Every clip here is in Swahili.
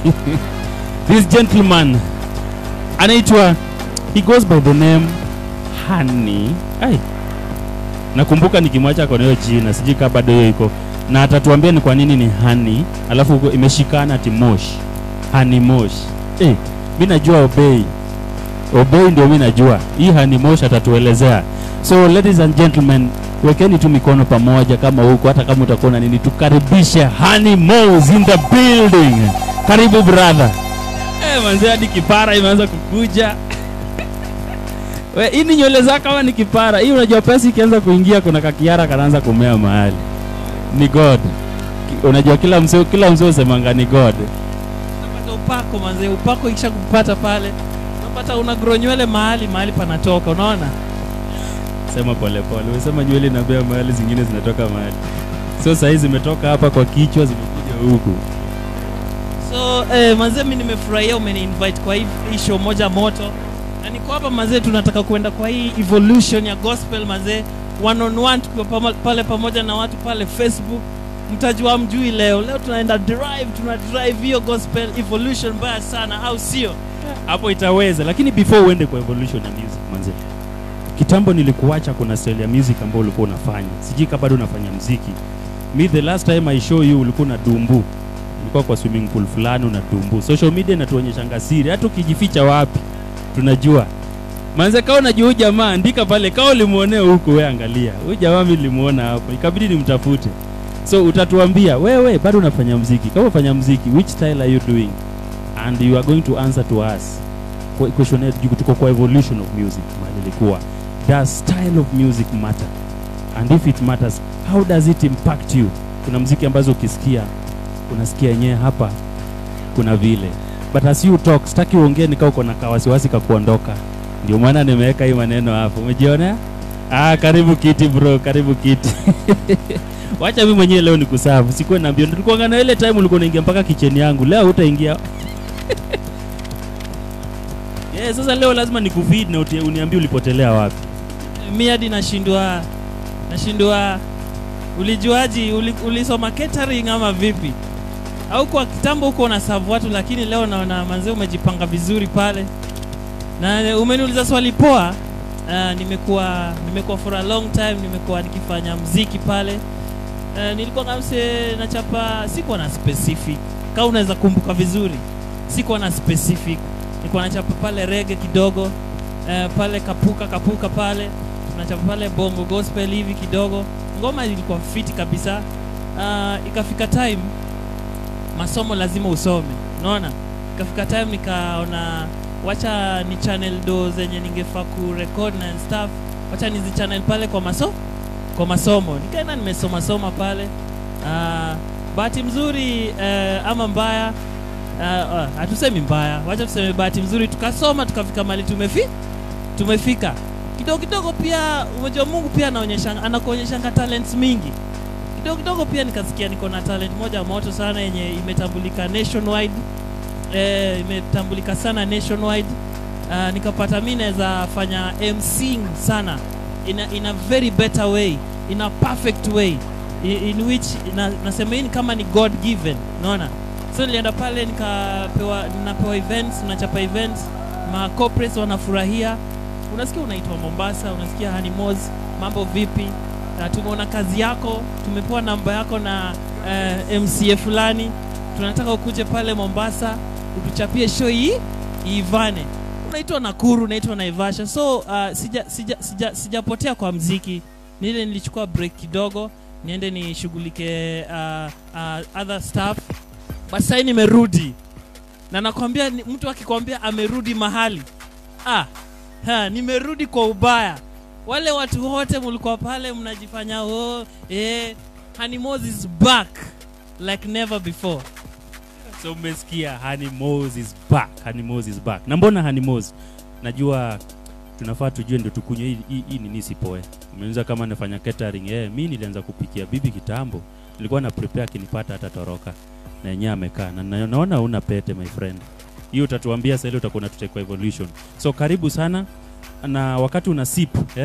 this gentleman anaitwa he goes by the name Honey. Ai. Nakumbuka nikimwacha kona hiyo jina, sijui kama bado hiyo iko. Na atatuambia ni kwa nini ni Honey, alafu huko imeshikana ati Mosh. Honey Mosh. Eh, mimi najua Obey. Obey ndio mimi najua. Hii Honey Mosh atatuelezea. So ladies and gentlemen, wekeni tu mikono pamoja kama huko, hata kama utakuwa na nini, tukaribishe Honey Mosh in the building. Karibu brother. Eh, manze hadi kipara imeanza kukuja. We, hii ni nywele zako kama ni kipara. Hii unajua pesa ikianza kuingia kuna kakiara kanaanza kumea mahali. Ni God. Ki- Unajua kila mzee kila mzee usemanga ni God. Unapata upako manze, upako ikisha kupata pale unapata una grow nywele mahali mahali panatoka, unaona? Sema pole pole. Umesema nywele inabea mahali zingine zinatoka mahali. So saa hizi zimetoka hapa kwa kichwa zimekuja huku. So eh, manze, mimi nimefurahia umeni invite kwa hii hii show moja moto, na niko hapa manze, tunataka kwenda kwa hii evolution ya gospel manze, one on one, tukiwa pama, pale pamoja na watu pale Facebook. Mtajua mjui leo, leo tunaenda drive, tuna drive hiyo gospel evolution mbaya sana, au sio? Hapo itaweza, lakini before uende kwa evolution ya music manze. Kitambo nilikuacha kuna style ya music ambayo ulikuwa unafanya. Sijui kama bado unafanya muziki. Me the last time I show you ulikuwa na dumbu. Ulikuwa kwa swimming pool fulani una dumbu. Social media inatuonyesha siri, hata ukijificha wapi tunajua. Manze kama unajua huyu jamaa andika pale, kama ulimuonea huko wewe angalia. Huyu jamaa mimi nilimuona hapo, ikabidi nimtafute. So utatuambia wewe bado unafanya muziki. Kama unafanya muziki, which style are you doing? And you are going to answer to us. Kwa- Question yetu tuko kwa evolution of music mahali ilikuwa. Does style of music matter? And if it matters, how does it impact you? Kuna muziki ambazo ukisikia unasikia yenyewe hapa kuna vile. But as you talk, sitaki uongee nikaa uko na kawasiwasi ka kuondoka. Ndio maana nimeweka hii maneno hapo. Umejiona? Ah, karibu kiti bro, karibu kiti. Wacha mimi mwenyewe leo nikusafu. Sikuwa naambia tulikuwa na ile time ulikuwa unaingia mpaka kicheni yangu. Leo hutaingia. Yeah, sasa leo lazima nikufeed na uti- uniambie ulipotelea wapi. mi hadi nashindwa nashindwa ulijuaji uli, ulisoma catering ama vipi au kwa kitambo huko unasavu watu lakini leo naona manzee umejipanga vizuri pale na umeniuliza swali poa uh, nimekuwa nimekuwa for a long time nimekuwa nikifanya mziki pale uh, nilikuwa kamse nachapa sikuwa na specific kama unaweza kumbuka vizuri sikuwa na specific nilikuwa nachapa pale rege kidogo uh, pale kapuka kapuka pale tunachapa pale bongo gospel hivi kidogo ngoma ilikuwa fiti kabisa uh, ikafika time masomo lazima usome unaona ikafika time nikaona wacha ni channel do zenye ningefaa kurekod na stuff wacha nizi channel pale kwa maso kwa masomo nikaenda nimesoma soma pale uh, bahati mzuri uh, ama mbaya uh, uh, hatusemi mbaya wacha tuseme bahati mzuri tukasoma tukafika mali tumefi tumefika kidogo kidogo pia umejua mungu pia anaonyesha anakuonyeshanga talents mingi kidogo kidogo pia nikasikia niko na talent moja moto sana yenye imetambulika nationwide eh, imetambulika sana nationwide uh, nikapata mi naweza fanya mcing sana in a, in a very better way in a perfect way in, in which na, nasema hii ni kama ni god given unaona so nilienda pale nikapewa napewa events nachapa events ma corporates wanafurahia unasikia unaitwa mombasa unasikia hanimos mambo vipi na tumeona kazi yako tumepewa namba yako na uh, mca fulani tunataka ukuje pale mombasa utuchapie show hii iivane unaitwa nakuru unaitwa naivasha so uh, sija sija sija sijapotea kwa mziki nile nilichukua break kidogo niende nishughulike uh, uh, other stuff but sahii nimerudi na nakwambia ni- mtu akikwambia amerudi mahali ah, ha, nimerudi kwa ubaya wale watu wote mlikuwa pale mnajifanya oh, eh, Hanimos is back like never before So umesikia Honey Moz is back. Honey Moz is back. Na mbona Honey Moz? Najua tunafaa tujue ndio tukunywe hii hii, hii nini sipoe. Umeuliza kama nafanya catering. Eh, mimi nilianza kupikia bibi kitambo. Nilikuwa na prepare akinipata hata toroka. Na yenyewe amekaa. Na na- naona una pete my friend. Hiyo utatuambia sasa ile utakuwa unatutekwa evolution. So karibu sana na wakati una sip, eh?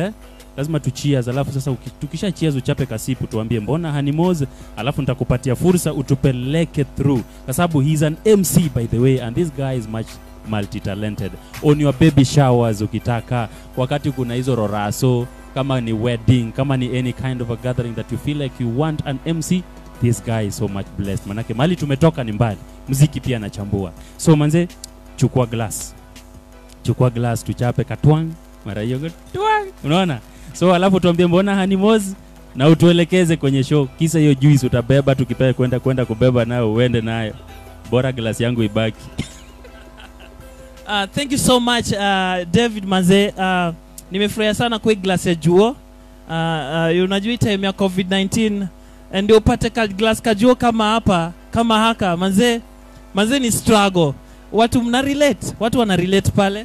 lazima tu cheers alafu sasa uki- tukisha cheers uchape kasipu tuambie mbona Hanimoz alafu nitakupatia fursa utupeleke through kwa sababu he's an MC by the way and this guy is much multi-talented on your baby showers ukitaka wakati kuna hizo roraso kama ni wedding kama ni any kind of a gathering that you feel like you want an MC this guy is so much blessed manake mali tumetoka ni mbali mziki pia anachambua so manze chukua glass chukua glass tuchape katwang mara hiyo katwang unaona so alafu tuambie mbona Hanimoz na utuelekeze kwenye show kisa hiyo juice utabeba tukipea kwenda kwenda kubeba nayo uende nayo bora glass yangu ibaki Uh, thank you so much uh, David Manze. Uh, nimefurahia sana kwa hii glass ya juo. Uh, uh, unajua hii time ya COVID-19 eh, ndio upate ka glass ka juo kama hapa kama haka manze, manze ni struggle. Watu mna relate, watu wana relate pale.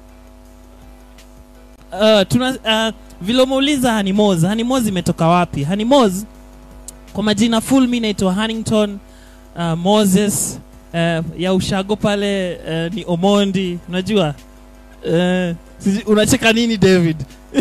Uh, tuna uh, vile umeuliza Hanimoz, Hanimoz imetoka wapi? Hanimoz kwa majina full mi naitwa Hannington uh, Moses uh, ya ushago pale uh, ni Omondi, unajua uh, sijui- unacheka nini David?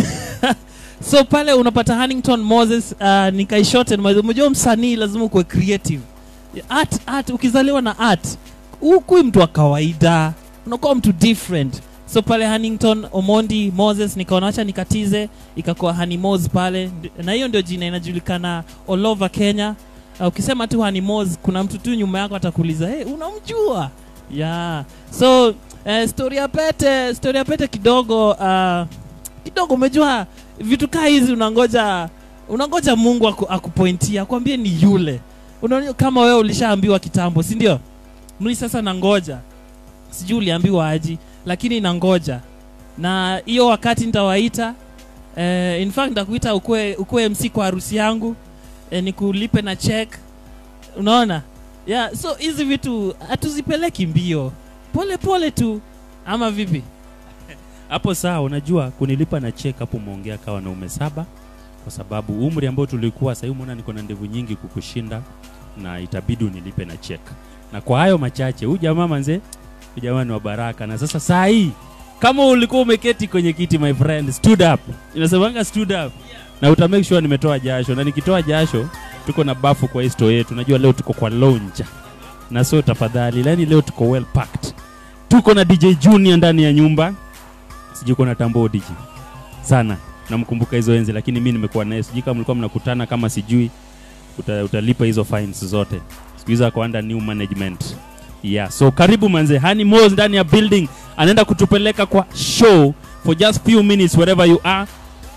so pale unapata Hannington Moses uh, ni Kaishote. Unajua msanii lazima ukuwe creative. Art, art, ukizaliwa na art hukui mtu wa kawaida, unakuwa mtu different. So pale Hannington Omondi Moses nikaona acha nikatize, ikakuwa Hanimoz pale, Ndi- na hiyo ndio jina inajulikana all over Kenya. Uh, ukisema tu Hanimoz kuna mtu tu nyuma yako atakuuliza hey, unamjua? Yeah. So uh, story ya pete, story ya pete kidogo uh, kidogo umejua vitu kaa hizi unangoja unangoja Mungu aku, akupointia akwambie ni yule. Unaona kama wewe ulishaambiwa kitambo, si ndio? Mimi sasa nangoja. Sijui uliambiwa aji, lakini nangoja. Na hiyo wakati nitawaita eh, in fact nitakuita ukue ukue MC kwa harusi yangu eh, nikulipe na check. Unaona? Yeah, so hizi vitu hatuzipeleki mbio. Pole pole tu ama vipi? hapo saa unajua kunilipa na check hapo umeongea kawa wanaume saba kwa sababu umri ambao tulikuwa sahii umeona niko na ndevu nyingi kukushinda na itabidi unilipe na check na kwa hayo machache huyu jamaa manze huyu jamaa ni wa baraka na sasa saa hii kama ulikuwa umeketi kwenye kiti my friend stood up inasemanga stood up na uta make sure nimetoa jasho na nikitoa jasho tuko na bafu kwa histo yetu najua leo tuko kwa lounge na so tafadhali yani leo tuko well packed tuko na DJ Junior ndani ya nyumba sijui kuna tambo DJ sana namkumbuka hizo enzi lakini mi nimekuwa naye sijui kama mlikuwa mnakutana kama sijui uta, utalipa hizo fines zote siku hizo ako under new management yeah so karibu manze Hani Moz ndani ya building anaenda kutupeleka kwa show for just few minutes wherever you are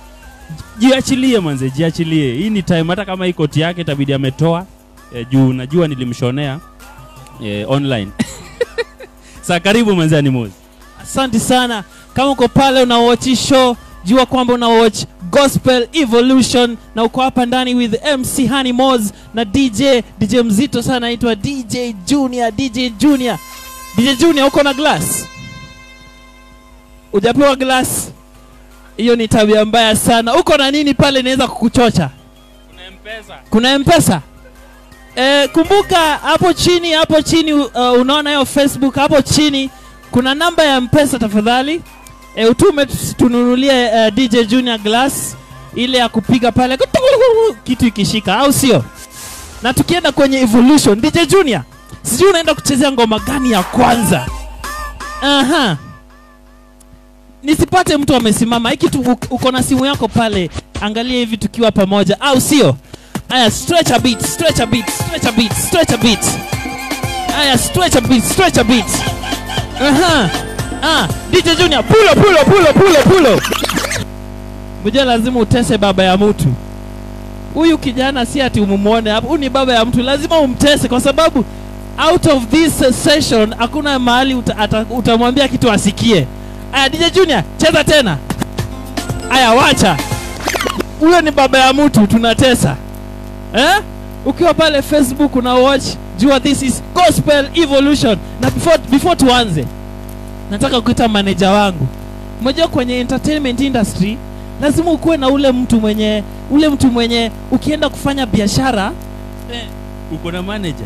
jiachilie manze jiachilie hii ni time hata kama hii koti yake itabidi ametoa eh, juu najua nilimshonea eh, online sa karibu manze Hani Moz Asante sana. Kama uko pale una watch show, jua kwamba una watch Gospel Evolution na uko hapa ndani with MC Honey Moz na DJ DJ mzito sana anaitwa DJ Junior, DJ Junior. DJ Junior uko na glass? Ujapewa glass? Hiyo ni tabia mbaya sana. Uko na nini pale inaweza kukuchocha? kuna mpesa kuna mpesa e, kumbuka hapo chini hapo chini uh, unaona hiyo facebook hapo chini kuna namba ya mpesa tafadhali e, utume tu- tununulie uh, dj junior glass ile ya kupiga pale kitu ikishika au sio na tukienda kwenye evolution dj junior sijui unaenda kuchezea ngoma gani ya kwanza aha nisipate mtu amesimama hiki tu uk- uko na simu yako pale angalia hivi tukiwa pamoja au sio aya stretch a bit stretch a bit stretch a bit stretch a bit aya stretch a bit stretch a bit aha ah DJ Junior pulo pulo pulo pulo pulo Mjua lazima utese baba ya mtu huyu kijana si ati umumuone hapo huyu ni baba ya mtu lazima umtese kwa sababu out of this uh, session hakuna mahali uta, ata- utamwambia kitu asikie aya DJ Junior cheza tena aya wacha huyo ni baba ya mtu tunatesa eh? ukiwa pale facebook una watch jua this is gospel evolution na before, before tuanze nataka kuita maneja wangu umejua kwenye entertainment industry lazima ukuwe na ule mtu mwenye ule mtu mwenye ukienda kufanya biashara eh, uko na manager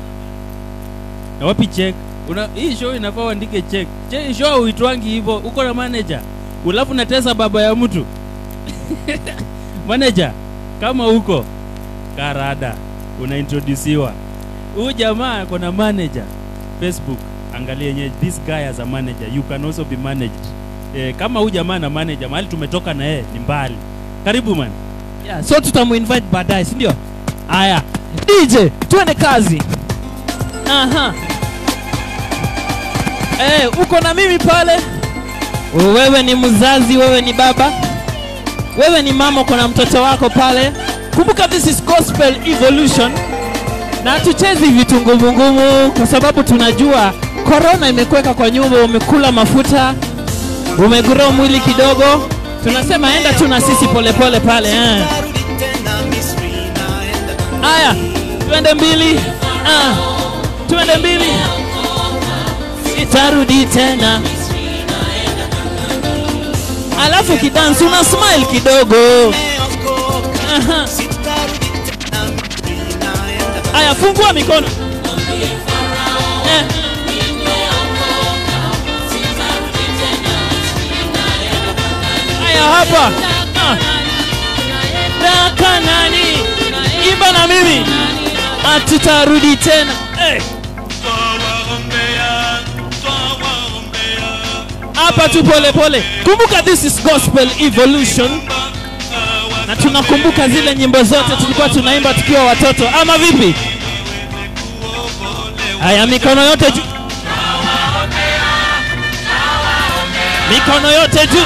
na wapi check una hii show inafaa uandike check che show uitwangi hivyo uko na manager ulafu natesa baba ya mtu manager kama huko karada unaintrodusiwa huyu jamaa kuna manager facebook angalia yenye this guy as a manager you can also be managed eh, kama huyu jamaa na manager mahali tumetoka na yeye ni mbali karibu man yeah, so tutamuinvite baadaye si ndio haya dj tuende kazi aha eh, uko na mimi pale wewe ni mzazi wewe ni baba wewe ni mama uko na mtoto wako pale kumbuka this is gospel evolution na hatuchezi vitu ngumu ngumu kwa sababu tunajua korona imekuweka kwa nyumba umekula mafuta umegrow mwili kidogo tunasema enda tu na sisi polepole pale eh. Aya, twende mbili. Ah, twende mbili. Sitarudi tena. Alafu kidansi una smile kidogo. Aha. Aya, fungua mikono. Eh. Aya, hapa. Ah. Na Kanani. Imba na mimi. Hatutarudi tena. Eh. Hapa tu pole pole. Kumbuka this is gospel evolution. Na tunakumbuka zile nyimbo zote tulikuwa tunaimba tukiwa watoto ama vipi? Haya, mikono yote juu. Mikono yote juu.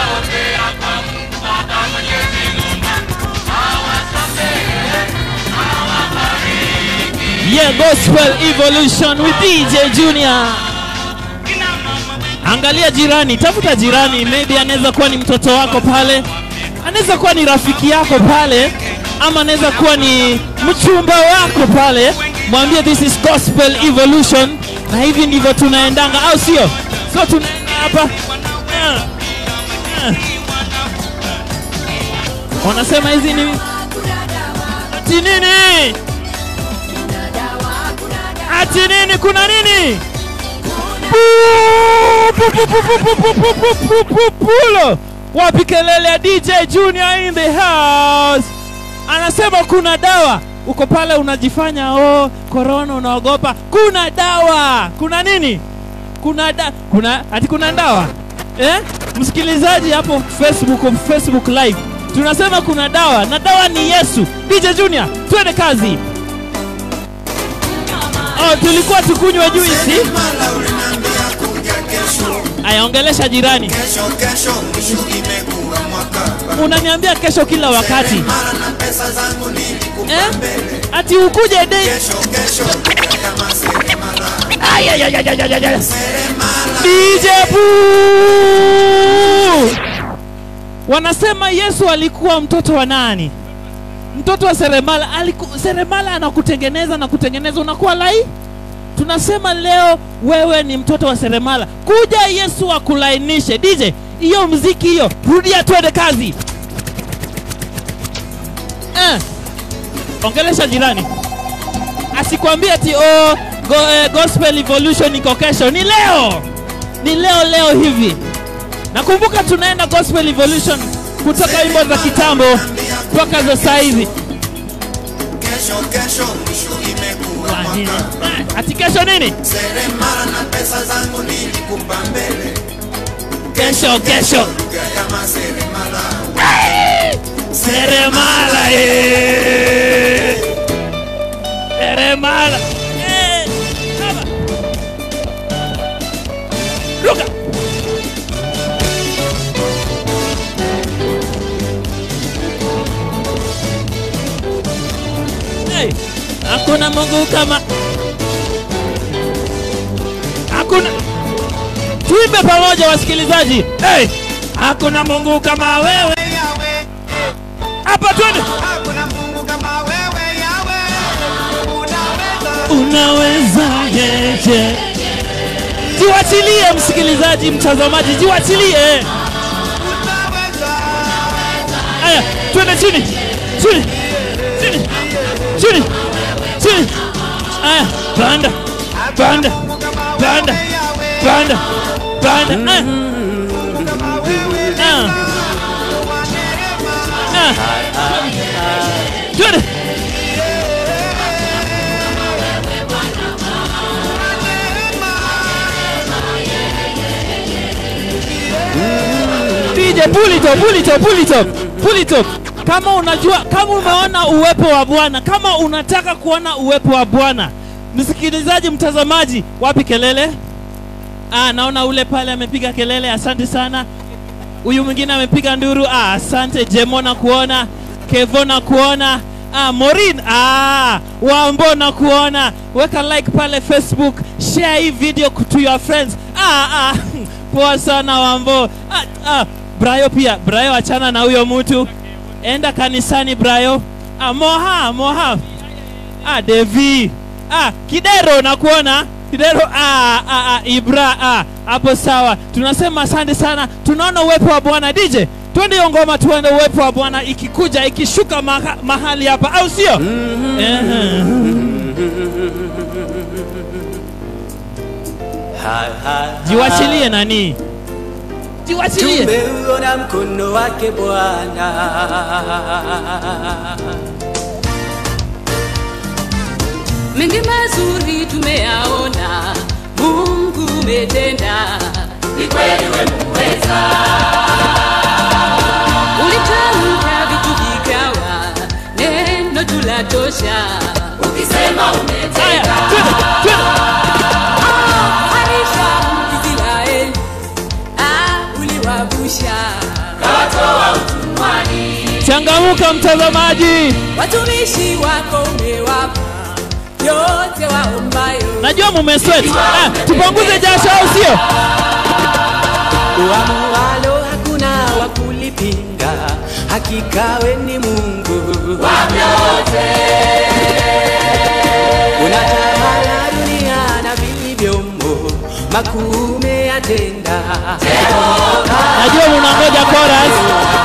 Yeah, gospel evolution with DJ Junior. Angalia jirani, tafuta jirani, maybe anaweza kuwa ni mtoto wako pale, anaweza kuwa ni rafiki yako pale, ama anaweza kuwa ni mchumba wako pale. Mwambie this is gospel evolution, na hivi ndivyo tunaendanga, au sio? So tunaenda hapa Ah, ah. wanasema hizi ni ati nini? Ati nini? Kuna nini? Pu- pu- pu- pu- pu- pu- pu- pu- pu- pu- Pulo. Wapi kelele ya DJ Junior in the house? Anasema kuna dawa. Uko pale unajifanya oh, corona unaogopa. Kuna dawa. Kuna nini? Kuna da kuna ati kuna dawa. Eh? Msikilizaji hapo Facebook Facebook live. Tunasema kuna dawa na dawa ni Yesu. DJ Junior, twende kazi. Oh, tulikuwa tukunywe juisi. Mala uliniambia kuja kesho, Aya, ongelesha jirani. kesho kesho, mwisho imekuwa mwaka. Unaniambia kesho kila wakati Mara na pesa zangu nilikupa eh? mbele, Ati ukuje dei. kesho kesho, kama seremala, Ay, ay, ay, ay, ay, ay, ay. seremala. DJ Boo! Wanasema Yesu alikuwa mtoto wa nani? Mtoto wa seremala. Aliku, seremala anakutengeneza na kutengeneza unakuwa lai. Tunasema leo wewe ni mtoto wa seremala, kuja Yesu akulainishe. DJ, hiyo mziki hiyo, rudia, twende kazi. Eh, ongelesha jirani asikwambie ati oh, go, eh, gospel evolution iko kesho. Ni leo, ni leo leo hivi. Nakumbuka tunaenda gospel evolution kutoka wimbo za kitambo mpaka za saa hizi. Kesho kesho, mwisho imekuwa mwaka. Ati kesho nini? Seremala na pesa zangu nilikupa mbele, Kesho kesho lugha ya maseremala. seremala eh. seremala eh. Kama. Ruka. Hey, hakuna Mungu kama hakuna tuimbe pamoja wasikilizaji hey, hakuna Mungu kama wewe hapa twende Hakuna Mungu kama wewe Yawe, unaweza unaweza yeje jiwachilie msikilizaji mtazamaji jiwachilie unaweza haya twende chini chini chini chini chini haya panda panda panda panda panda Ah. Ah. ah. Twende. DJ pull it up, pull it up, pull it up, pull it up. Kama unajua, kama umeona uwepo wa Bwana, kama unataka kuona uwepo wa Bwana, msikilizaji, mtazamaji, wapi kelele? Ah, naona ule pale amepiga kelele, asante sana. Huyu mwingine amepiga nduru, ah, asante. Jemo na kuona, Kevo na kuona, ah, Morin, ah, Wambo na kuona. Weka like pale Facebook, share hii video to your friends. Ah, ah, poa sana Wambo. Ah, ah, Brayo pia, Brayo achana na huyo mtu. Enda kanisani Brayo. Ah, Moha, Moha. Ah, Devi. Ah, Kidero nakuona. Kidero ah, ah, ah, Ibra ah, hapo sawa. Tunasema asante sana. Tunaona uwepo wa Bwana DJ. Twende hiyo ngoma tuende uwepo wa Bwana ikikuja ikishuka maha, mahali hapa au sio? Ehe. Jiwachilie nani? Jiwachilie. Tumeuona mkono wake Bwana, mengi mazuri tumeyaona, Mungu umetenda, ni kweli wewe muweza. Ulitamka vitu vikawa, neno tulatosha, ukisema Haya, umetenda. twende, twende. Harisha Israeli, ah, uliwavusha Changamuka mtazamaji. watumishi wako umewapa yote waombayo. Najua mumesweat. Ah, tupunguze jasho au sio? uamualo hakuna wa kulipinga, hakika we ni Mungu unatawala dunia na vilivyomo, makuu umeyatenda. Najua munangoja chorus.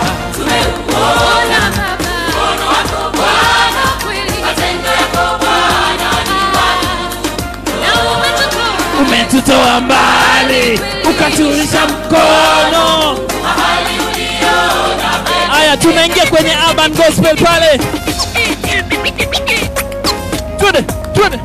Ona Baba, Bwana kweli, matendo yako Bwana ni na umetutoa Umetutoa mbali, ukatulisha mkono. Haya, tunaingia kwenye urban gospel pale. Twende, twende.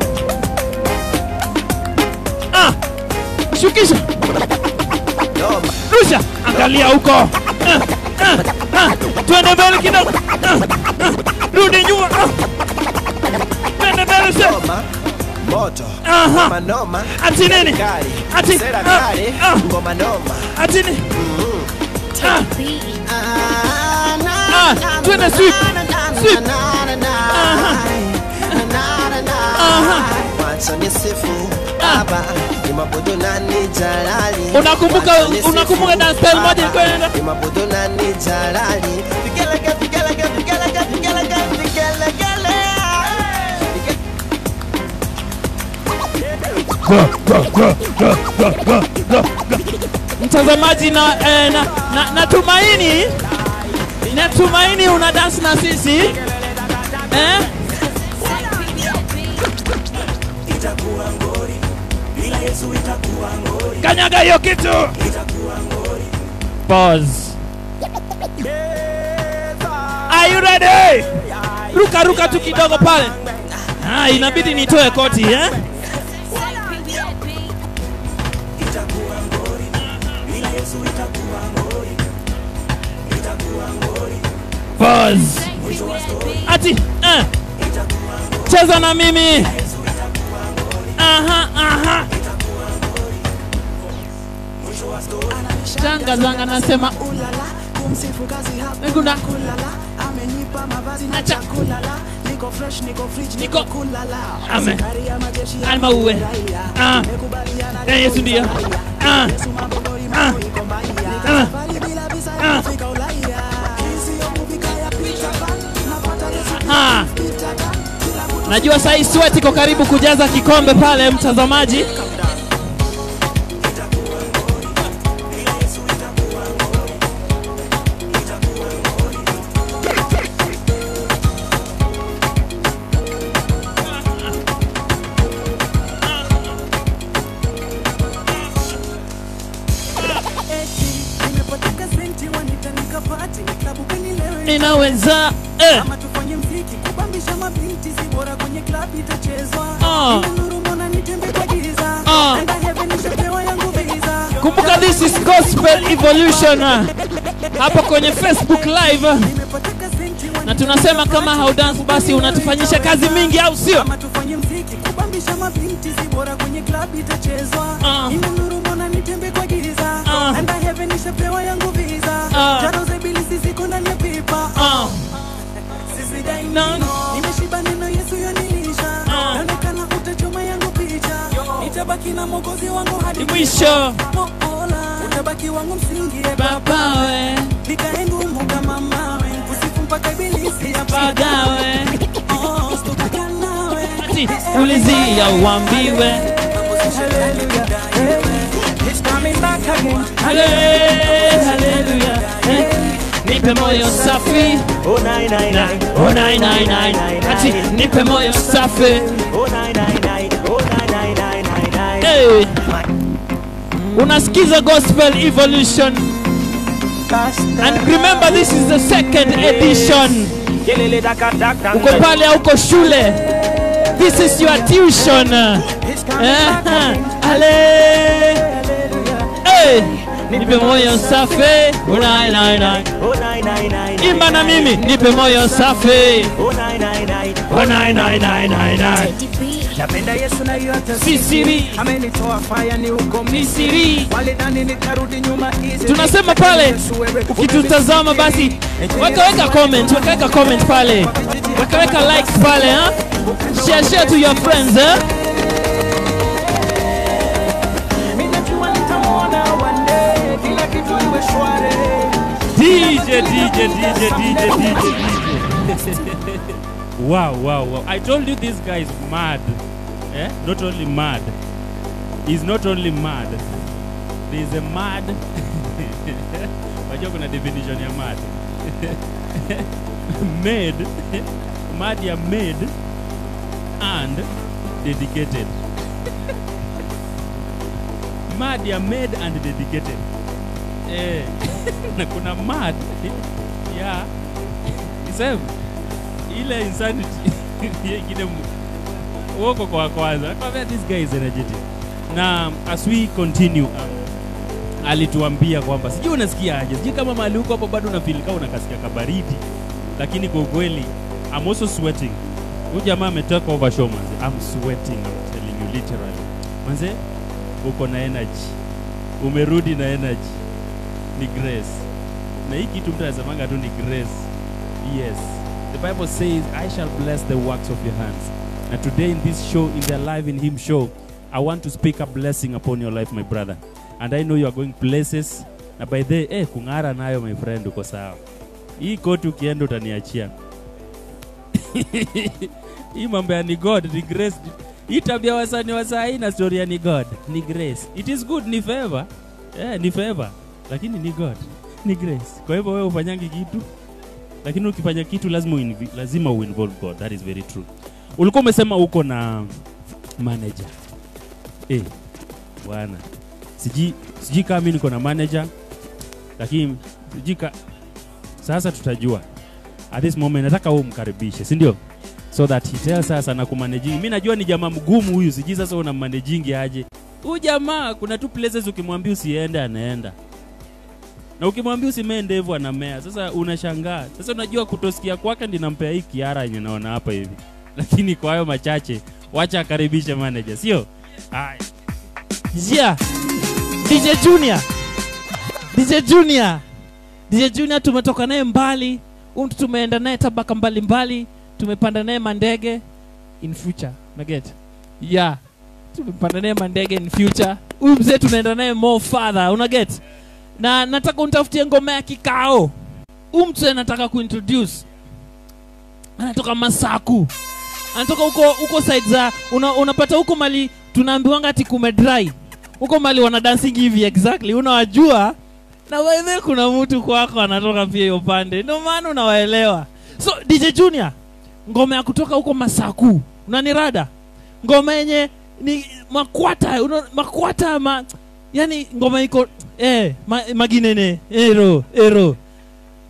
Ah, shukisha. Rusha, angalia huko. Ah, ah, ah. Twende mbele kidogo. Ah, ah. Rudi nyuma. Ah. Twende mbele sasa. Noma, moto Aha. ngoma noma Ati nini? Kali, Ati- sera ah, kali, ah. ngoma noma Ati ni? Ah, Ah, na, Ah, na, twende na, sweep. na, na, Sweep. na, na, na, Aha. na, na, na. Aha. Wacha nisifu Ah. Baba, ni mabudu na ni jalali. Unakumbuka- Wacha nisifu unakumbuka dance style moja Baba, ilikuwa inaenda? ni mabudu na ni jalali. Vigelegele, vigelegele, vigelegele, vigelegele, vigelegele. mtazamaji na, eh, na, na, natumaini natumaini una dance na sisi eh? kanyaga hiyo kitu Pause. Are you ready? ruka ruka tu kidogo pale ah, inabidi nitoe koti eh? Pause. Ati eh. Cheza na mimi. Aha, aha. Changa zanga nasema Nguna. Acha. Niko. Ame. Alma uwe. Ah. Eh, Yesu ndio. Ah. Ah. Ah. Ah. Ah. Najua saa hii sweat iko karibu kujaza kikombe pale, mtazamaji. Eti, nimepoteza senti wanita nikapati klabu kanilewe inaweza eh. Ama tufanye mziki kubambisha mabinti si bora kwenye club itachezwa Ah. Ile nuru mbona nitembe kwa giza Ah. Enda heaven nishapewa yangu visa kumbuka this is gospel evolution ah. hapa kwenye facebook live ah. Nimepataka senti wa- na tunasema kama haudance basi unatufanyisha kazi mingi au sio Ama tufanye mziki kubambisha mabinti si bora kwenye club itachezwa Ah. Ile nuru mbona nitembe kwa giza Ah. Enda heaven nishapewa yangu visa Ah. Jaro za ibilisi ziko ndani ya pipa Ah. Sisi daima Nani? nimeshiba neno Yesu yanilisha Ah. naonekana utachoma yangu picha nitabaki na mwokozi wangu hadi Ni mwisho. Mola, utabaki wangu msingi e baba babawe nikae ngumu kama mawe usiku mpaka ibilisi pagawe Oh, sitokuja nawe ati ulizia uambiwe It's coming back again. Hale- haleluya eh. nipe moyo safi Oh, nine, nine, nine. Oh, nine, nine, nine. ati nipe moyo safi Oh, nine, nine, nine. Oh, nine, nine, nine, nine, nine. hey. unasikiza gospel evolution and remember this is the second edition Kelele daka daka. uko pale auko shule this is your tuition Eh, ale hey. nipe moyo safi unai nai nai Oh, nine, nine, nine. imba na mimi nipe moyo safi Oh, nine, nine, nine. unai nai nai nai nai napenda yesu na hiyo hata si siri amenitoa faya ni uko ni siri walidhani nitarudi nyuma easy. tunasema pale Yesu wewe, ukitutazama basi wakaweka comment wakaweka comment pale wakaweka likes pale ha? share share to your friends eh? Mimi najua nitamwona one day, kila kitu iwe shwari. DJ, DJ, DJ, DJ, DJ, DJ. wow, wow, wow. I told you this guy is mad. Eh? Not only mad. He's not only mad. There is a mad. Wajua kuna definition ya mad. made. mad ya made and dedicated. mad ya made and dedicated. Eh. na kuna mad ya isem ile insanity hiyo ingine mu- uoko kwa kwanza nakwambia this guy is energetic na as we continue um, alituambia kwamba sijui unasikia aje sijui kama mahali huko hapo bado unafeel kama unakasikia kabaridi lakini kwa ukweli I'm also sweating huyu jamaa ametoka over show manze I'm sweating I'm telling you literally manze uko na energy umerudi na energy ni grace na hii kitu mtu anasemanga tu ni grace yes the bible says i shall bless the works of your hands and today in this show in the live in him show i want to speak a blessing upon your life my brother and i know you are going places na by the eh, kung'ara nayo my friend uko sawa hii koti ukienda utaniachia hii mambo ya ni god ni grace hii tabia wasani wasaa hii na story ya ni god ni grace it is good ni favor eh, ni favor lakini ni god ni grace kwa hivyo wewe ufanyangi kitu lakini ukifanya kitu lazima uinvi, lazima uinvolve god that is very true ulikuwa umesema uko na manager eh bwana sijui sijui kama mimi niko na manager lakini sijui ka sasa tutajua at this moment nataka wewe umkaribishe si ndio so that he tells us anakumanaging mimi najua ni jamaa mgumu huyu sijui sasa unammanaging aje huyu jamaa kuna tu places ukimwambia usiende anaenda na ukimwambia usimee ndevu anamea sasa unashangaa sasa unajua kutosikia kwake ndinampea hii kiara yenye naona hapa hivi lakini kwa hayo machache wacha akaribishe manager sio haya yeah. dj junior dj junior dj junior tumetoka naye mbali huyu mtu tumeenda naye tabaka mbalimbali tumepanda naye mandege in future naget yeah tumepanda naye mandege in future huyu mzee tunaenda naye more father unaget na nataka unitafutie ngoma ya kikao huyu mtu anataka kuintroduce anatoka masaku anatoka huko huko side za una, unapata huko mali tunaambiwanga ati kumedry huko mali wana dancing hivi exactly unawajua na wewe kuna mtu kwako anatoka pia hiyo pande ndio maana unawaelewa so dj junior ngoma ya kutoka huko masaku unanirada ngoma yenye ni makwata una, makwata ma, yani ngoma iko eh, ma, maginene ero ero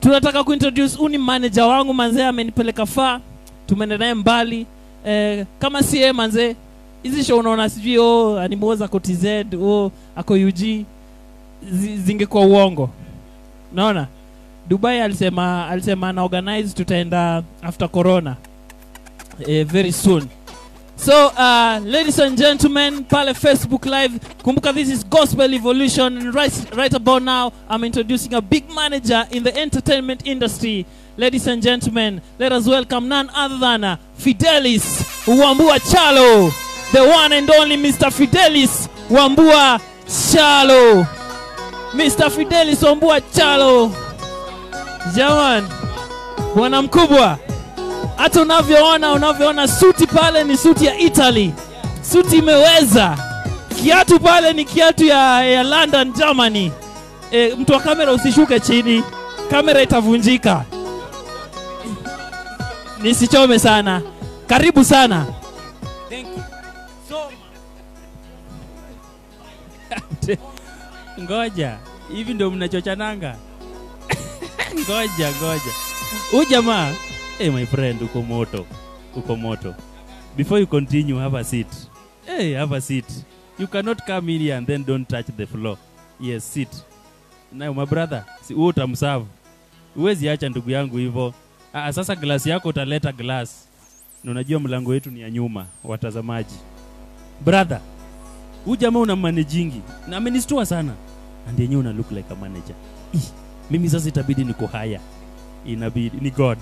tunataka kuintroduce uni manager wangu manzee amenipeleka faa tumeenda naye mbali eh, kama si yeye manzee hizi show unaona sijui oh, animoza ako tz oh, ako ug zi, zingekuwa uongo naona dubai alisema alisema ana organize tutaenda after corona eh, very soon so uh, ladies and gentlemen pale facebook live kumbuka this is gospel evolution and right, right about now i'm introducing a big manager in the entertainment industry ladies and gentlemen let us welcome none other than uh, fidelis wambua chalo the one and only mr fidelis wambua chalo mr fidelis wambua chalo jaman bwana mkubwa hata unavyoona unavyoona suti pale ni suti ya italy suti imeweza kiatu pale ni kiatu ya, ya london germany e, mtu wa kamera usishuke chini kamera itavunjika nisichome sana karibu sana Thank you so ngoja hivi ndio mnachochananga ngoja ngoja huyu jamaa hey my friend uko moto uko moto before you continue have a seat hey have a seat you cannot come in here and then don't touch the floor yes sit nayo my brother si wewe utamserve huwezi acha ndugu yangu hivyo ah, sasa glasi yako utaleta glass na unajua mlango wetu ni ya nyuma watazamaji brother huyu jamaa una manejingi na amenistua sana and yenyewe una look like a manager Ih, mimi sasa itabidi niko haya inabidi ni god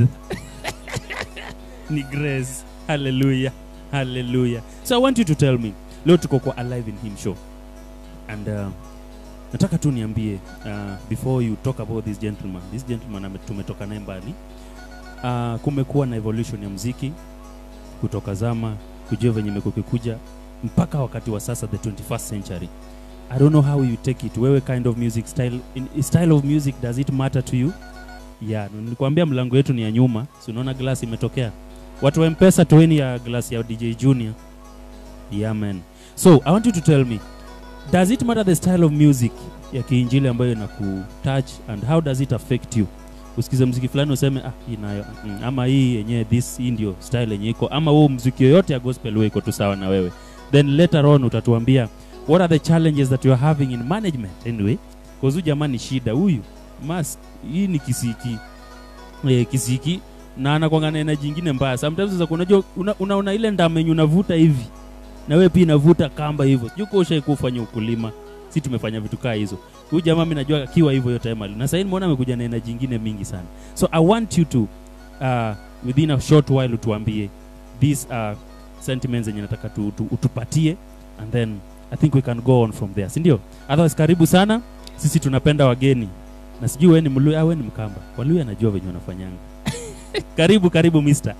ni grace haleluya haleluya so i want you to tell me leo tuko kwa alive in him show and uh, nataka tu niambie uh, before you talk about this gentleman this gentleman ame- tumetoka naye mbali uh, kumekuwa na evolution ya mziki kutoka zama kujua venye imekukikuja mpaka wakati wa sasa the 21st century i don't know how you take it wewe kind of music style in, style of music does it matter to you yeah na nilikwambia mlango yetu ni ya nyuma si unaona glass imetokea watu wa mpesa toeni ya glass ya dj junior yeah man so i want you to tell me does it matter the style of music ya kiinjili ambayo inakutouch and how does it affect you usikize mziki fulani useme ah hii nayo mm, ama hii yenyewe this hii ndio style yenye iko ama huo mziki yoyote ya gospel wewe iko tu sawa na wewe then later on utatuambia what are the challenges that you are having in management anyway cause huyu jamaa ni shida huyu mas hii ni kisiki eh, kisiki na anakwanga na energy ingine mbaya sometimes za unajua una, unaona ile ndamenyu unavuta hivi na wewe pia inavuta kamba hivyo sijui kwa ushai kufanya ukulima si tumefanya vitu kaa hizo huyu jamaa mimi najua akiwa hivyo yote mali na sasa nimeona amekuja na energy ingine mingi sana so i want you to uh, within a short while utuambie these uh, sentiments zenye nataka tu, tu, utupatie and then i think we can go on from there si ndio otherwise karibu sana sisi tunapenda wageni na sijui wewe ni mluya au wewe ni mkamba waluya anajua venye wanafanyanga karibu karibu mister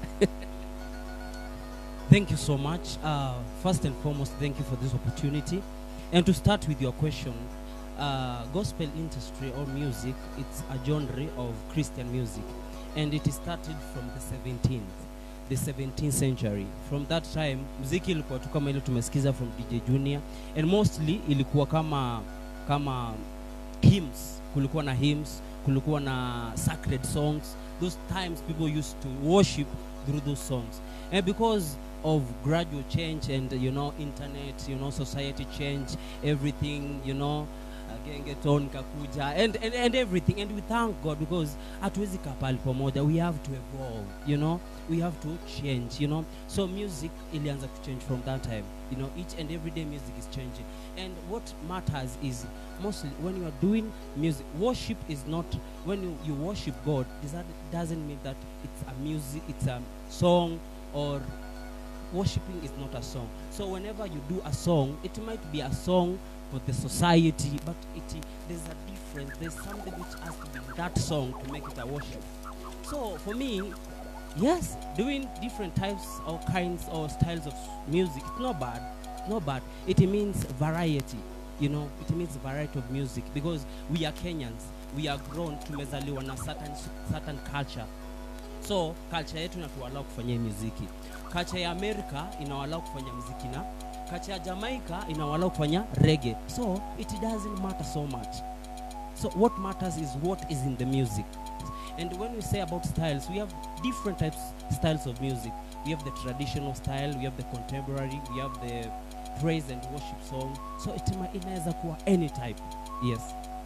Thank you so much. Uh, first and foremost, thank you for this opportunity. And to start with your question, uh, gospel industry or music, it's a genre of Christian music, and it started from the 17th, the 17th century. From that time, muziki ilikuwa tu kama ile tumesikiza from DJ Junior, and mostly ilikuwa kama kama hymns. Kulikuwa na hymns, kulikuwa na sacred songs. Those times people used to worship through those songs, and because of gradual change and you know internet you know society change everything you know uh, gengeton kakuja and, and, and everything and we thank god because hatuwezi kaa pahali pamoja we have to evolve you know we have to change you know so music ilianza to change from that time you know each and every day music is changing and what matters is mostly when you are doing music worship is not when you, you worship god does that doesn't mean that it's a music it's a song or worshiping is not a song so whenever you do a song it might be a song for the society but it there's a difference there's something which has to be in that song to make it a worship so for me yes doing different types or kinds or styles of music it's not bad it's not bad it means variety you know it means variety of music because we are kenyans we are grown tumezaliwa na certain, certain culture so culture yetu inatualau kufanyia muziki culture ya america inawalau kufanya muziki na culture ya jamaica inawalau kufanya rege so it doesn't matter so much so what matters is what is in the music And when we say about styles, we have different types styles of music. We have the traditional style, we have the contemporary, we have the praise and worship song. So it ma- inaweza kuwa any type. Yes.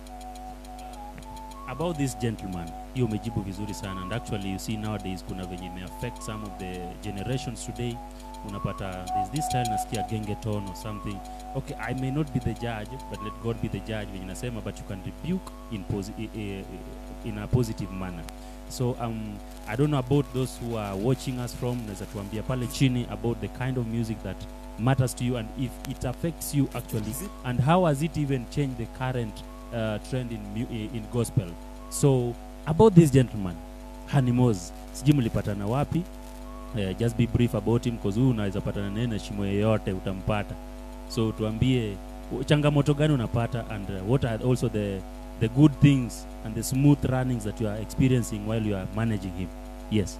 about this gentleman hiyo umejibu vizuri sana and actually you see nowadays kuna venye ime affect some of the generations today unapata there's this style nasikia gengeton or something okay i may not be the judge but let god be the judge venye nasema but you can rebuke in, posi- i- i- in a positive manner so um, i don't know about those who are watching us from naweza tuambia pale chini about the kind of music that matters to you and if it affects you actually and how has it even changed the current uh, trend in, mu- i- in gospel so about this gentleman hanimos sijui mlipatana wapi uh, just be brief about him cause huyu unaweza patana naye na shimo yeyote utampata so tuambie u- changamoto gani unapata and uh, what are also the the good things and the smooth runnings that you are experiencing while you are managing him yes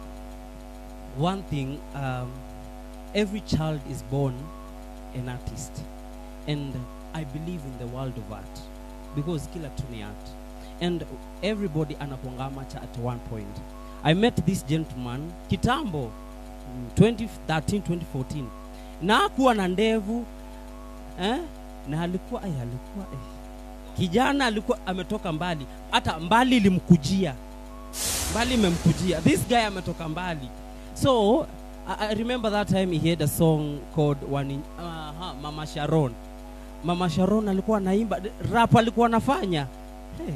one thing um, every child is born an artist and i believe in the world of art because kila kitu ni art and everybody anakuanga amateur at one point i met this gentleman kitambo mm, 2013 2014 na hakuwa na ndevu eh? na alikuwa ay, alikuwa eh. kijana alikuwa ametoka mbali hata mbali ilimkujia mbali imemkujia this guy ametoka mbali so I, I remember that time he had a song called Wani, uh, Mama Sharon. Mama Sharon alikuwa anaimba rap alikuwa anafanya. Hey,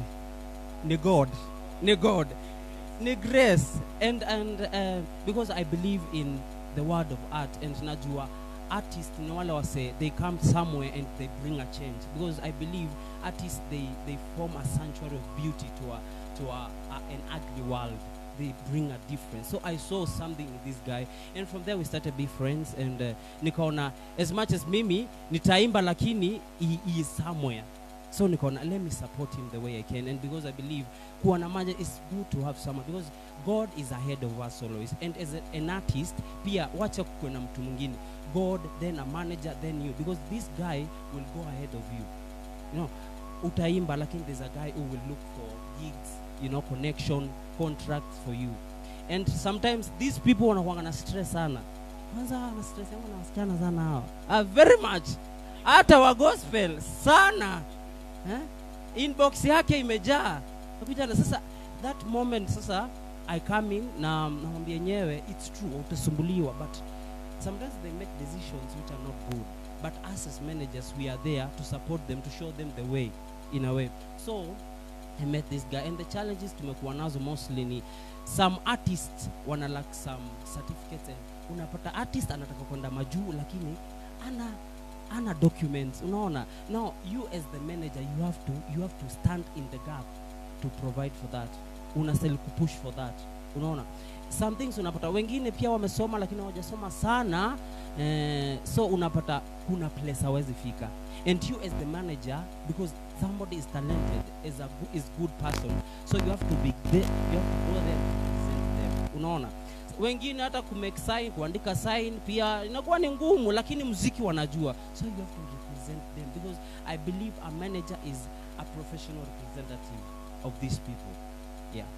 ni God. Ni God. Ni grace and and uh, because I believe in the word of art and najua artists ni wale wase they come somewhere and they bring a change because I believe artists they they form a sanctuary of beauty to a to a, a an ugly world they bring a difference so i saw something in this guy and from there we started to be friends and uh, nikaona as much as mimi nitaimba lakini he, he is somewhere so nikaona let me support him the way i can and because i believe kuwa na maja is good to have someone because god is ahead of us always and as a, an artist pia wacha kuwe na mtu mwingine god then a manager then you because this guy will go ahead of you you know utaimba lakini there's a guy who will look for gigs you know connection contracts for you and sometimes these people wanakuanga na stress sana kwanza na stress yangu na wasichana sana hawa uh, very much hata wa gospel sana eh? inbox yake imejaa Kapita na sasa that moment sasa i come in na namwambia yenyewe it's true utasumbuliwa but sometimes they make decisions which are not good but us as managers we are there to support them to show them the way in a way so I met this guy and the challenges tumekuwa nazo mostly ni some artists wana lack some certificates and unapata artist anataka kwenda majuu lakini ana ana documents unaona now you as the manager you have to you have to stand in the gap to provide for that unasel kupush for that unaona some things unapata wengine pia wamesoma lakini hawajasoma sana eh, so unapata kuna place hawezi fika and you as the manager because somebody is talented is a go- is good person so you have to be there you have to go there and represent them unaona wengine hata kumake sign kuandika sign pia inakuwa ni ngumu lakini muziki wanajua so you have to represent them because i believe a manager is a professional representative of these people yeah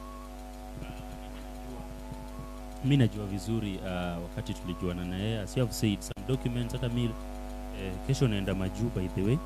mi najua vizuri uh, wakati tulijuana na yeye as you have said some documents hata mi eh, kesho naenda majuu by the way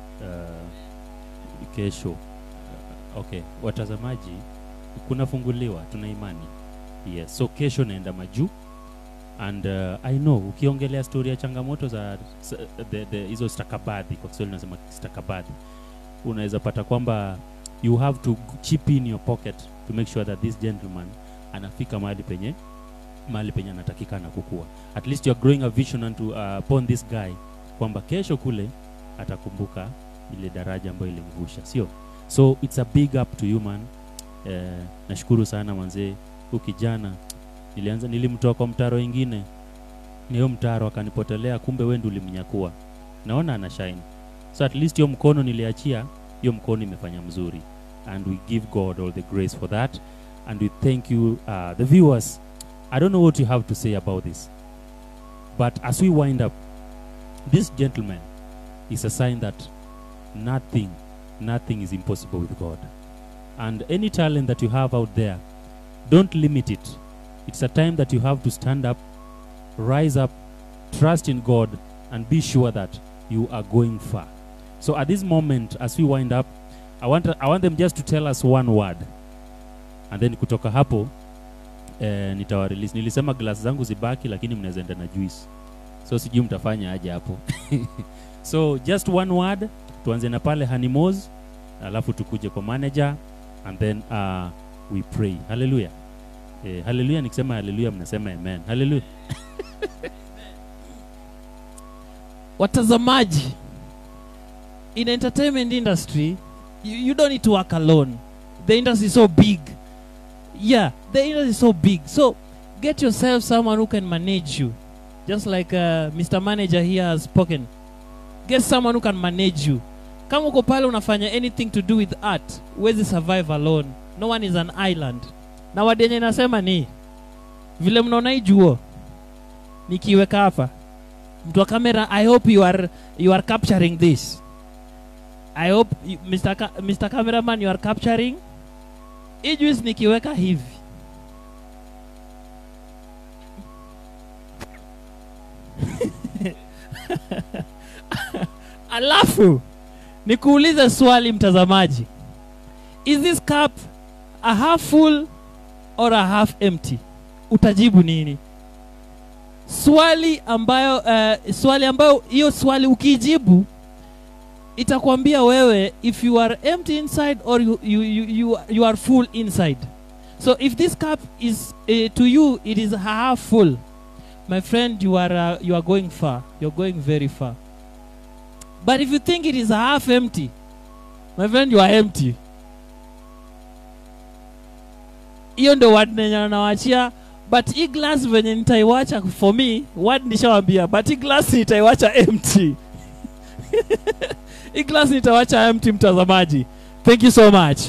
uh, kesho uh, okay watazamaji kunafunguliwa tuna imani yes so kesho naenda majuu and uh, i know ukiongelea story ya changamoto za s- the- the- hizo stakabadhi kwa kiswahili nasema stakabadhi unaweza pata kwamba you have to chip in your pocket to make sure that this gentleman anafika mahali penye mahali penye anatakikana kukua at least you are growing a vision unto, uh, upon this guy kwamba kesho kule atakumbuka ile daraja ambayo ilimvusha sio so it's a big up to you man eh, nashukuru sana manzee huu kijana nilianza nilimtoa kwa mtaro ingine na hiyo mtaro akanipotelea kumbe wewe ndio ulimnyakua naona ana shine so at least hiyo mkono niliachia hiyo mkono imefanya mzuri and we give god all the grace for that and we thank you uh, the viewers i don't know what you have to say about this but as we wind up this gentleman is a sign that nothing nothing is impossible with god and any talent that you have out there don't limit it it's a time that you have to stand up rise up trust in god and be sure that you are going far so at this moment as we wind up i want, I want them just to tell us one word and then kutoka hapo eh, nitawarelease nilisema glass zangu zibaki lakini mnaweza enda na juice so sijui mtafanya aje hapo so just one word tuanze na pale hanimos alafu tukuje kwa manager and then uh, we pray haleluya eh, haleluya nikisema haleluya mnasema amen haleluya watazamaji in entertainment industry you, you don't need to work alone the industry is so big yeah the industry is so big so get yourself someone who can manage you just like uh, mr manager here has spoken get someone who can manage you kama uko pale unafanya anything to do with art huwezi survive alone no one is an island na wadenye nasema ni vile mnaona hii juo nikiweka hapa mtu wa kamera i hope you are, you are capturing this i hope you, Mr. Ka, Mr. cameraman you are capturing hii juice nikiweka hivi alafu nikuulize swali mtazamaji is this cup a half full or a half empty utajibu nini swali ambayo uh, swali ambayo hiyo swali ukijibu itakwambia wewe if you are empty inside or you, you, you, you, you are full inside so if this cup is uh, to you it is half full my friend you are uh, you are going far you're going very far but if you think it is half empty my friend you are empty hiyo ndo word nenye nawachia but hii glass venye nitaiwacha for me word nishawambia but hii glass nitaiwacha empty hii glass nitawacha empty mtazamaji thank you so much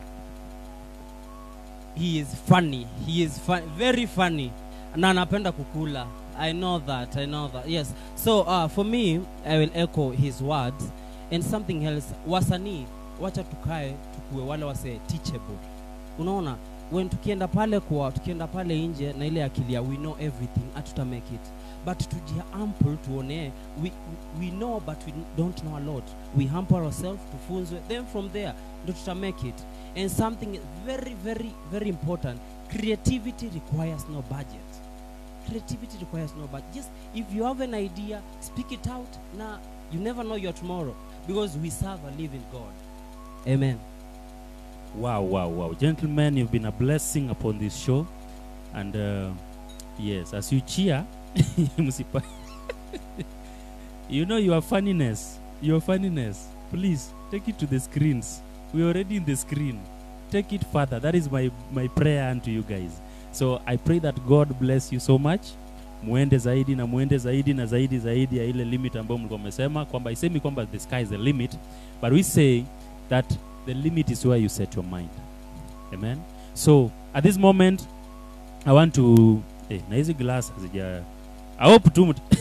he is funny he is fu very funny na anapenda kukula i know that i know that yes so uh, for me i will echo his words and something else wasanii wacha tukae tukue wale wase teachable unaona when tukienda pale kwa tukienda pale nje na ile akili ya we know everything hatuta make it but tujiample tuone we, we know but we don't know a lot we hamper ourselves tufunzwe then from there ndo tuta make it and something very very very important creativity requires no budget creativity requires no budget just if you have an idea speak it out na you never know your tomorrow because we serve a living god amen Wow, wow, wow. Gentlemen, you've been a blessing upon this show. And uh, yes, as you cheer, msipa- you know your funniness, your funniness. Please take it to the screens. We're already in the screen. Take it further. That is my, my prayer unto you guys. So I pray that God bless you so much. Muende zaidi na muende zaidi na zaidi zaidi ya ile limit ambayo mlikuwa mmesema kwamba isemi kwamba the sky is the limit, but we say that the limit is where you set your mind amen so at this moment i want to eh, na hizi glass hazija i hope tu mt-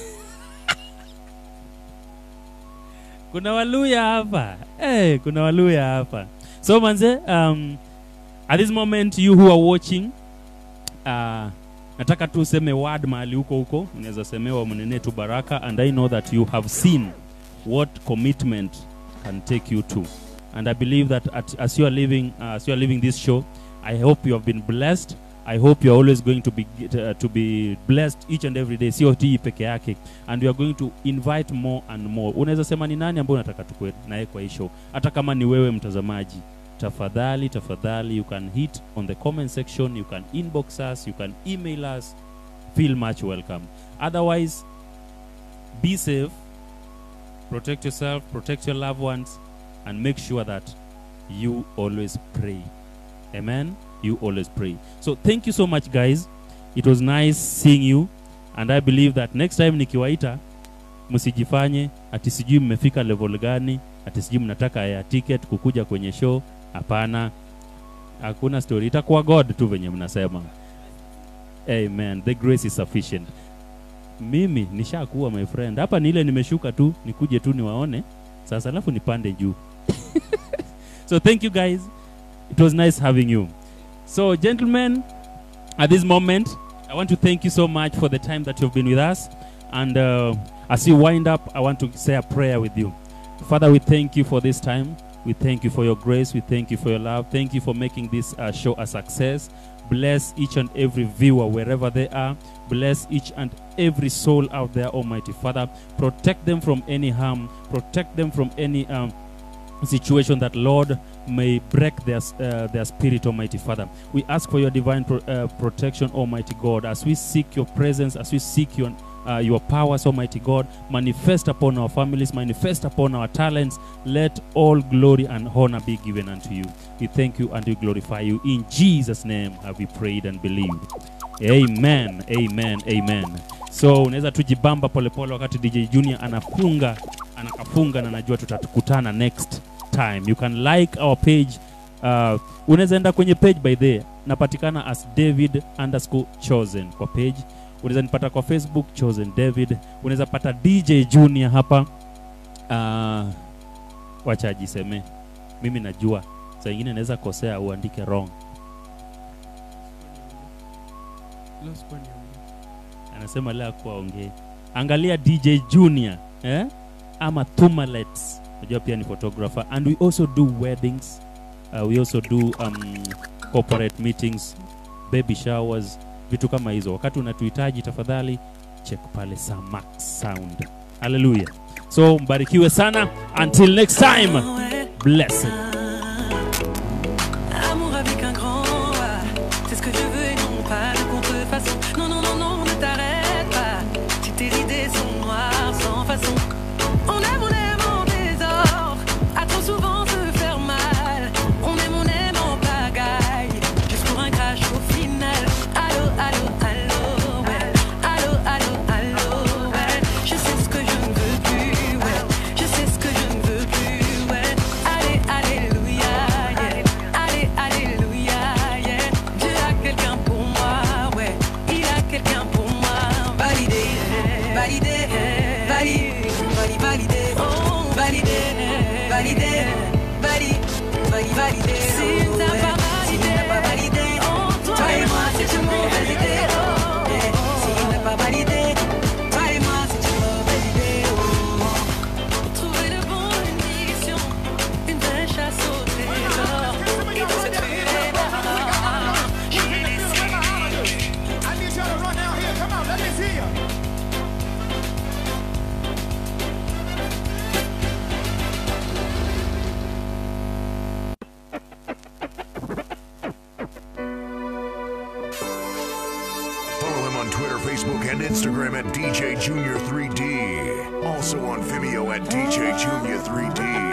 kuna waluya hapa eh, kuna waluya hapa so manze um, at this moment you who are watching uh, nataka tu useme word mahali huko huko unaweza semewa mnene tu baraka and i know that you have seen what commitment can take you to and I believe that at, as you are living, uh, as you are living this show, I hope you have been blessed. I hope you are always going to be uh, to be blessed each and every day, sio hii peke yake, and you are going to invite more and more. Unaweza sema ni nani ambaye unataka tukue naye kwa hii show, hata kama ni wewe mtazamaji. Tafadhali, tafadhali, you can hit on the comment section, you can inbox us, you can email us. Feel much welcome. Otherwise, be safe, protect yourself, protect your loved ones, and make sure that you always pray. Amen. You always pray. So thank you so much, guys. It was nice seeing you, and I believe that next time nikiwaita, msijifanye ati sijui mmefika level gani, ati sijui mnataka ya ticket kukuja kwenye show. Hapana, hakuna story. Itakuwa God tu venye mnasema. Amen. The grace is sufficient. Mimi nishakuwa my friend. Hapa ni ile nimeshuka tu, nikuje tu niwaone sasa, alafu nipande juu. so thank you guys It was nice having you. So, gentlemen, at this moment, I want to thank you so much for the time that you've been with us. And uh, as you wind up, I want to say a prayer with you. Father, we thank you for this time. We thank you for your grace. We thank you for your love. Thank you for making this uh, show a success. Bless each and every viewer wherever they are. Bless each and every soul out there, Almighty Father. Protect them from any harm. Protect them from any um, situation that, Lord, may break their, s- uh, their spirit, Almighty Father. We ask for your divine pro- uh, protection, Almighty God, as we seek your presence, as we seek your, uh, your powers, Almighty God. Manifest upon our families, manifest upon our talents. Let all glory and honor be given unto you. We thank you and we glorify you. In Jesus' name have we prayed and believed. Amen, amen, amen. So unaweza tujibamba polepole wakati DJ Junior anafunga anakafunga na najua tutakutana next time. You can like our page. Uh, unaweza enda kwenye page by the napatikana as David underscore chosen kwa page. Unaweza nipata kwa Facebook chosen David. Unaweza pata DJ Junior hapa. Uh, wacha ajiseme, mimi najua saa ingine naweza kosea uandike wrong. anasema leo akuwa ongee angalia dj junior eh? ama thumalets najua pia ni photographer and we also do weddings uh, we also do um, corporate meetings baby showers vitu kama hizo wakati unatuhitaji tafadhali check pale samax sound haleluya so mbarikiwe sana until next time blessed Amour avec un grand A, c'est ce que je veux et non pas de contrefaçon. Non, non, non, non, ne t'arrête pas. Si tes idées sont noires, sans façon. On aime, on aime en désordre, à trop souvent se faire mal. On aime, on aime en pagaille, juste pour un crash au final. Allô, allô, allô, ouais. Allô, allô, allô, ouais. Je sais ce que je ne veux plus, ouais. Je sais ce que je ne veux plus, ouais. Allez, alléluia, yeah. Allez, alléluia, yeah. Dieu a quelqu'un pour moi, ouais. Il a quelqu'un pour moi. Validé, validé, validé, validé, validé, oh, validé, validé, validé, validé, validé. Si t'as pas validé, si t'as pas validé, toi et moi c'est une mauvaise idée. oh, yeah. Si t'as pas validé, toi et moi c'est une mauvaise idée. oh. Trouver le bon munition, une vraie chasse au trésor. Et dans cette fusée-là, je vais laisser. I need y'all to run down here. Come on, let me see you. Follow him on Twitter, Facebook, and Instagram at DJ Junior 3D. Also on Vimeo at DJ Junior 3D.